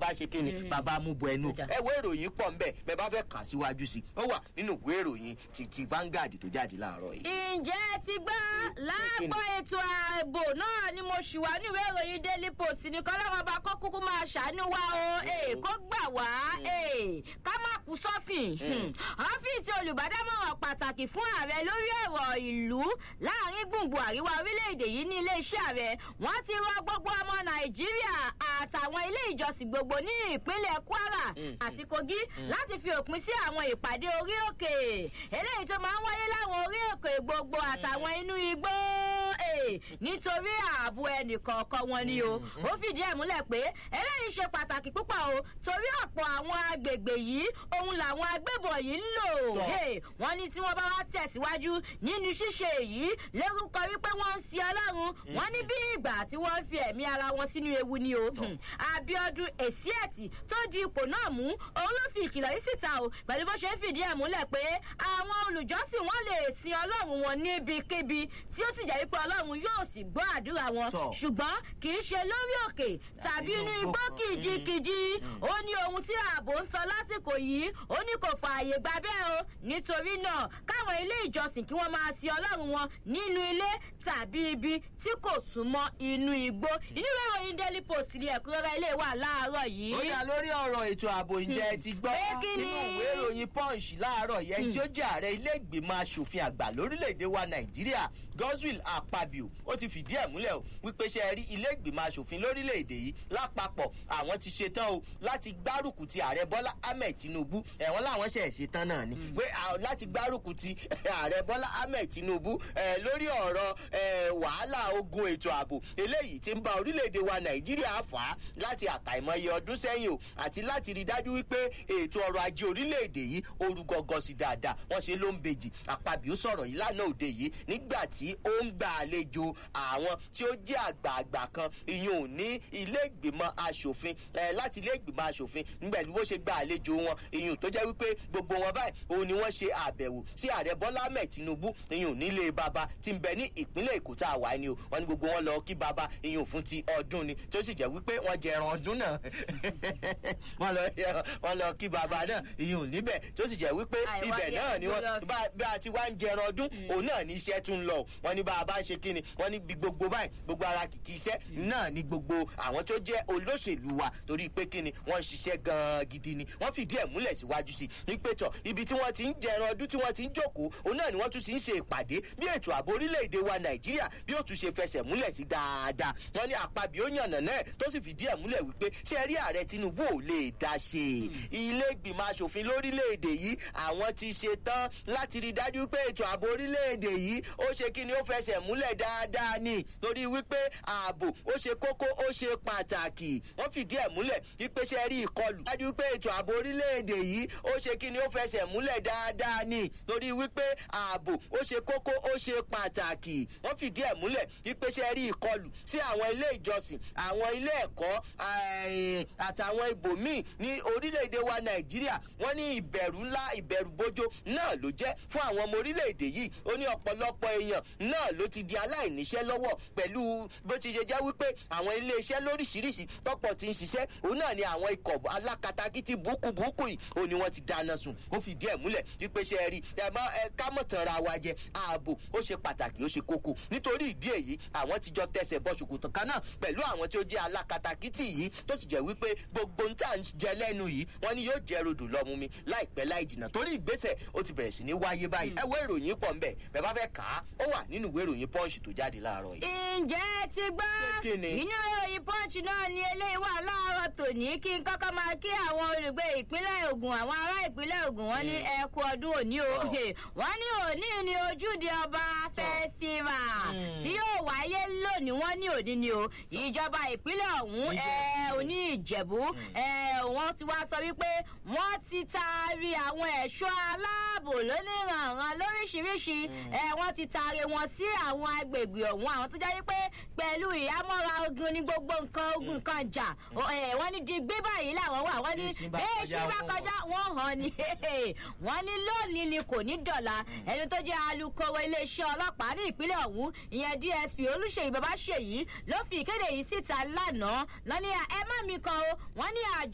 bàbá ṣe kí ni bàbá mú bọ ẹnu ẹ wo ìròyìn pọ̀ ńbẹ̀ bẹ́ẹ̀ bá fẹ́ kà síwájú sí ó wà nínú ìwé ìròyìn ti ti Vanguard tó jáde láàárọ̀ yìí. ǹjẹ́ ẹ ti gbọ́ lápò ètò ààbò náà ni mo ṣì wà níwèé ìròyìn daily post ní kọ́lọ́wọ́n bá kó kúkú máa ṣàánú wa o ee kó gbà wá ee ká má kú sọ́fìn ọ́fíìsì olùbádámọ̀ràn pàtàkì fún ààrẹ lórí ọ̀rọ̀ ìlú láàrin gbùngbùn àríwá orílẹ̀-èdè yìí ní iléeṣẹ́ ààrẹ wọ́n ti rọ gbogbo ọmọ nàìjíríà àtàwọn ilé ìjọsìn gbogbo ní ìpínlẹ̀ kwara àti kogi láti fi òpin sí àwọn ìpàdé orí òkè eléyìí tó máa ń wáyé láwọn orí òkè gbogbo àtàwọn inú igbó nítorí ààbò ẹnìkọ̀ọ̀kan wọn ni o ó fìdí ẹ̀ múlẹ̀ pé eléyìí ṣe pàtàkì púpọ̀ o torí ọ̀pọ̀ àwọn agbègbè yìí òun làwọn agbébọn yìí ń lò wọ́n ní tí wọ́n bá wá tẹ̀síwájú nínú ṣíṣe èyí lórúkọ wípé wọ́n ń sin ọlọ́run wọ́n ní bí ìgbà tí wọ́n fi ẹ̀mí ara wọn sínú ewu ni o abiodun èsíẹ̀tì tó di ipò náà mú òun ló fi ìkìlọ̀ yìí síta o pẹ̀lú bó ṣe ń fìdí ẹ̀ múlẹ̀ pé àwọn olùjọ́sìn wọn lè sin ọlọ́run wọn níbikíbi tí ó sì jẹ́ wípé ọlọ́run yóò sì gbọ́ àdúrà wọn ṣùgbọ́n kì í ṣe lórí òkè tàbí inú igbó kìjikìji ó ní ohun tí ààbò ń sọ lásìkò yìí ó ní kò fààyè gbà bẹ́ẹ̀ o nítorí náà káwọn ilé ìjọsìn kí wọ́n máa sin ọlọ́run wọn nínú ilé tàbí ibi tí kò súnmọ́ inú igbó inú ìwé ìròyìn daily post ní ẹ̀kúnrẹ́rẹ́ ilé wà láàárọ̀ yìí. ó dá lórí ọ̀rọ̀ ètò ààbò ǹjẹ́ ẹ ti gbọ́ nínú ìwé ìròyìn punch láàárọ̀ yẹn tí ó jẹ́ ààrẹ ilé ìgbìmọ̀ asòfin àgbà lórílẹ̀‐èdè wa nàìjíríà godswill akpabio ó ti fìdí ẹ̀ múlẹ̀ o wípé ṣe rí ilé ìgbìmọ̀ asòfin lórílẹ̀‐èdè yìí lápapọ̀ àwọn ti ṣetán o láti gbárùkù ti ààrẹ bọ́lá ahmed tinubu ẹ̀wọ̀n làwọn ṣẹ̀ ṣetán náà ni pé láti gbárùkù ti ààrẹ bọ́lá ahmed tinubu lórí ọ̀rọ̀ wàhálà ogun ètò ààbò eléyìí ti ń bá orílẹ̀-èdè wa nàìjíríà fà á láti àkàìmọye ọdún sẹ́yìn o àti láti rí dájú wípé ètò ọrọ̀ ajé orílẹ̀-èdè yìí orúgọ́gọ́ sí dáadáa wọ́n ṣe ló ń bejì àpàbíó sọ̀rọ̀ yìí lánàá òde yìí nígbà tí ó ń gba àlejò àwọn tí ó jẹ́ àgbààgbà kan ìyẹn ò ní ilé ìgbìmọ̀ asòfin láti ilé ìgbìmọ̀ asòfin nígbà tí wọ́n ṣe gba àlejò wọn ìyẹn tó jẹ́ wípé gbogbo wọn báyìí òun ni wọ́n ṣe àbẹ̀wò sí ààrẹ bọ́lá ahmed tinubu ìyẹn ò nílé baba tí ń bẹ ní ìpínlẹ̀ èkó tá a wà ní o wọ́n ní gbogbo wọn lọ kí baba ìyẹn ò fún ti ọdún ni tó sì jẹ́ wípé wọ́n jẹ ẹran ọdún náà wọ́n lọ kí baba náà ìyẹn ò níbẹ̀ tó sì jẹ́ wípé ibẹ̀ náà ni wọ́n bá a ti wá ń jẹ ẹran ọdún òun náà ní iṣẹ́ tún lọ wọ́n ní bá a bá ń ṣe kíni wọ́n ní gbogbo báyìí gbogbo ara kìkì iṣẹ́ náà ní gbogbo àwọn tó jẹ́ olóṣèlú wa torí pé kíni wọ́n ń ṣiṣẹ́ gan-an gidi ni wọ́n fìdí ẹ̀ múlẹ̀ síwájú sí ní pé tọ̀ ibi tí wọ́n ti ń jẹ ẹran ọdún tí wọ́n ti ń jókòó òun náà ni wọ́n tún ti ń ṣe ìpàdé bí ètò ààbò orílẹ̀-èdè wa nàìjíríà bí ó tún ṣe fẹsẹ̀ múlẹ̀ sí dáadáa wọ́n ní àpabì ó yànnà náà tó sì fìdí ẹ̀ múlẹ̀ wípé ṣé rí ààrẹ tinubu ò lè dá ṣe ilé ìgbìmọ̀ asòfin lórílẹ̀-èdè yìí àwọn ti ṣe tán láti rí dájú pé ètò ààbò orílẹ̀-èdè yìí ó ṣe kí ni ó fẹsẹ̀ múlẹ̀ dáadáa ni torí wípé ààbò ó ṣe kókó ó ṣe pàtàkì wọ́n fìdí ẹ̀ múlẹ̀ wípé ṣe rí ìkọlù dájú pé ètò ààbò orílẹ̀-èdè yìí ó ṣe kí ni ó fẹsẹ̀ múlẹ̀ dáadáa ni torí wípé ààbò ó ṣe kókó ó ṣe pàtàkì wọ́n fìdí ẹ̀ múlẹ̀ wípé ṣe rí ìkọlù sí àwọn ilé ìjọsìn àwọn ilé ẹ̀kọ́ àtàwọn ibòmíì ní orílẹ̀-èdè wa nàìjíríà wọ́n ní ìbẹ̀rù ńlá ìbẹ̀rù bójó náà ló jẹ́ fún àwọn ọmọ orílẹ̀-èdè yìí ó ní ọ̀pọ̀lọpọ̀ èèyàn náà ló ti di aláìníṣẹ́ lọ́wọ́ pẹ̀lú bó ti ṣe jẹ́ wípé àwọn iléeṣẹ́ lóríṣiríṣi tọ́pọ̀ ti ń ṣiṣẹ́ òun náà ni àwọn ikọ̀ alákatakítí búkúbúkú yìí ó ní wọ́n ti dáná sun ó fi díẹ̀ múlẹ̀ wípé ṣe rí ẹ má ẹ ká mọ̀ tán ra wa jẹ ààbò ó ṣe pàtàkì ó ṣe kókó nítorí ìdí èyí àwọn ti jọ tẹsẹ̀ bọ ṣòkòtò kan náà pẹ̀lú àwọn tí ó jẹ́ alákatakítí yìí tó sì jẹ́ wípé gbogbo ń tà ń jẹ lẹ́nu yìí wọ́n ní yóò jẹ́ rodò lọ́mú mi láìpẹ́ láì jìnnà torí ìgbésẹ̀ ó ti bẹ̀rẹ̀ sí ní wáyé báyìí ẹ wo ìròyìn pọ̀ ń bẹ̀ bẹ́ẹ̀ bá fẹ́ kà á ó wà nínú ìwé ìròyìn pọ́ǹsì tó jáde láàárọ̀ yìí. ǹjẹ́ ti gbọ́ inú ìròyìn pọ́ǹsì náà ni eléyìí wà láàárọ̀ tòní kí n kọ́kọ́ máa kí àwọn olùgbé ìpínlẹ̀ ogun àwọn ará ìpínlẹ̀ ogun wọn ní ẹkú ọdún òní o wọn ní òní ni ojúde ọba fẹ́sífà tí yóò wáyé lónìí wọn ní òní ni o ìjọba ìpínlẹ̀ ọ̀hún òní ìjẹ̀bú wọ́n ti wá sọ wípé wọ́n ti taari àwọn ẹ̀ṣọ́ aláàbò lóníranran lóríṣiríṣi wọ́n ti taari wọn sí àwọn agbègbè ọ̀hún àwọn tó jẹ́ wípé pẹ̀lú ìhámọ́ra ogun ní gbogbo nǹkan ogun kan jà wọ́n ní di gbé báyìí làwọn wà wọ́n ní bẹ́ẹ̀ ṣe bá kọjá wọ́n hàn ní wọ́n ní lónìí ni kò ní dọ̀la ẹni tó jẹ́ alūkkóró iléeṣẹ́ ọlọ́pàá ní ìpínlẹ̀ ọ̀hún ìyẹn dsp olùṣèyí babáṣèyí ló fi ìkéde yìí síta lánàá lọ́ní ẹ má mi kan o wọ́n ní àjọ.